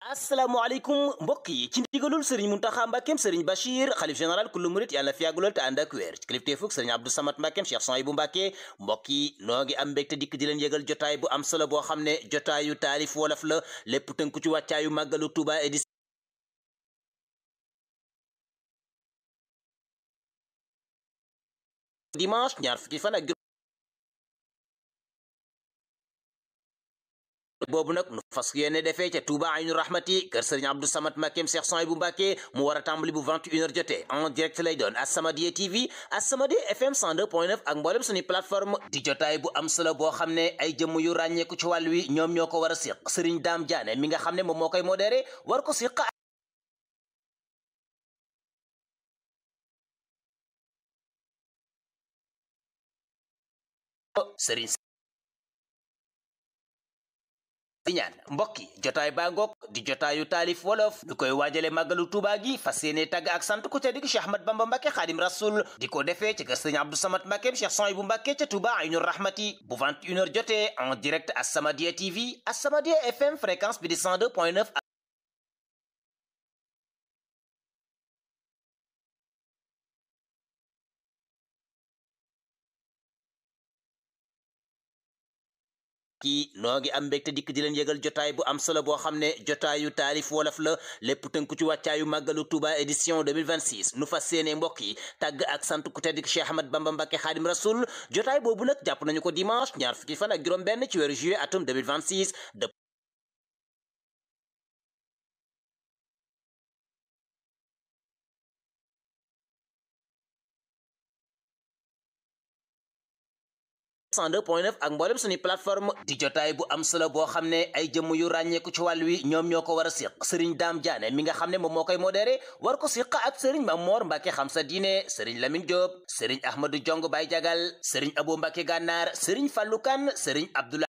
asalaamaaleykum mbokk yi ci ndigalul sëriñ Muntaxa Mbàkkeem sëriñ Bachir xalif général kullu murit yàlla na fi yàggulool te ànd ak wér ci kilifteefug sëriñ Abdou Samad Mbàkkeem Cheikh Souhaïbou Mbàkke mbokk yi noo ngi am mbégte dikk di leen yëgal jotaay bu am solo boo xam ne jotaayu taalif wolof la lépp tënku ci wàccaayu màggalu Tuuba édition dimanche ñaar fukki fan ak boobu nag nu fas yéene defee ca Touba Aynu Rahmati kër Sëriñ Abdou Samad Mbàkkeem Cheikh Souhaïbou Mbàkke mu war a tàmbali bu 21h jotee en direct lay doon As-Samadiyya TV As-Samadiyya FM 102.9 ak mboolem suñu plateforme di jotaay bu am solo boo xam ne ay jëmm yu ràññeeku ci wàll wi ñoom ñoo ko war a siq Sëriñ Daam Jaane mi nga xam ne moom moo koy modéré war ko siq Sëriñ di ñaan mbokk yi jotaay baa ngoog di jotaayu taalif wolof ñu koy waajale màggalu Tuuba gi fas yéene tagg ak sant ku ca digg Cheikh Ahmad Bamba Mbàkke Xaadim Rasul di ko defee ci kër Sëriñ Abdou Samad Mbàkke Cheikh Souhaïbou Mbàkke ca Touba Aynu Rahmati bu 21h jotee en direct As-Samadiyya TV As-Samadiyya FM fréquence bi di 102.9 kii noo ngi am mbégte dikk di leen yëgal jotaay bu am solo boo xam ne jotaayu taalif wolof la lépp tënku ci wàccaayu màggalu Touba édition 2026 nu fas yéene mbokk yi tàgg ak sant ku tedd ki Cheikh Ahmad Bamba Mbàkke Xaadim Rasul jotaay boobu nag jàpp nañu ko dimanche ñaar fukki fan ak juróom benn ci weeru juillet atum 2026 102.9 ak mboolem suñu plateforme di jotaay bu am solo boo xam ne ay jëmm yu ràññeeku ci wàll wi ñoom ñoo ko war a siq sëriñ Daam Jaane mi nga xam ne moom moo koy modéré war ko siq ak sëriñ Mamoor Mbàkke xam sa diine sëriñ Lamin Jóob sëriñ Ahmadu Jong Bay Jagal sëriñ Abo Mbàkke Gànnaar sëriñ Fallu Kan sëriñ Abdula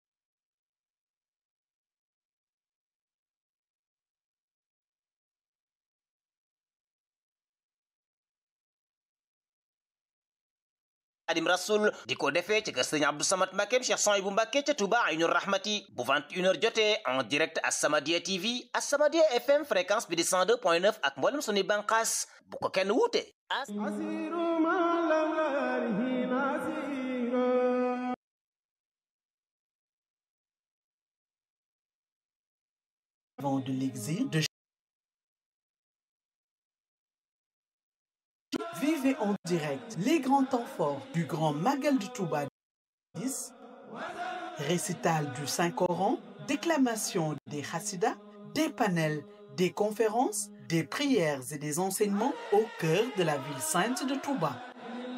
Xaadim Rasul di ko defee ci kër Sëriñ Abdou Samad Mbàkkeem Cheikh Souhaïbou Mbàkke ca Touba Aynu Rahmati bu 21h jotee en direct As-Samadiyya TV As-Samadiyya FM fréquence bi di 102.9 ak mboolem suñuy bànqaas bu ko kenn wuute de l'exil de Vivez en direct les grands temps forts du Grand Magal de Touba 10, récital du Saint-Coran, déclamation des Hassidas, des panels, des conférences, des prières et des enseignements au cœur de la ville sainte de Touba.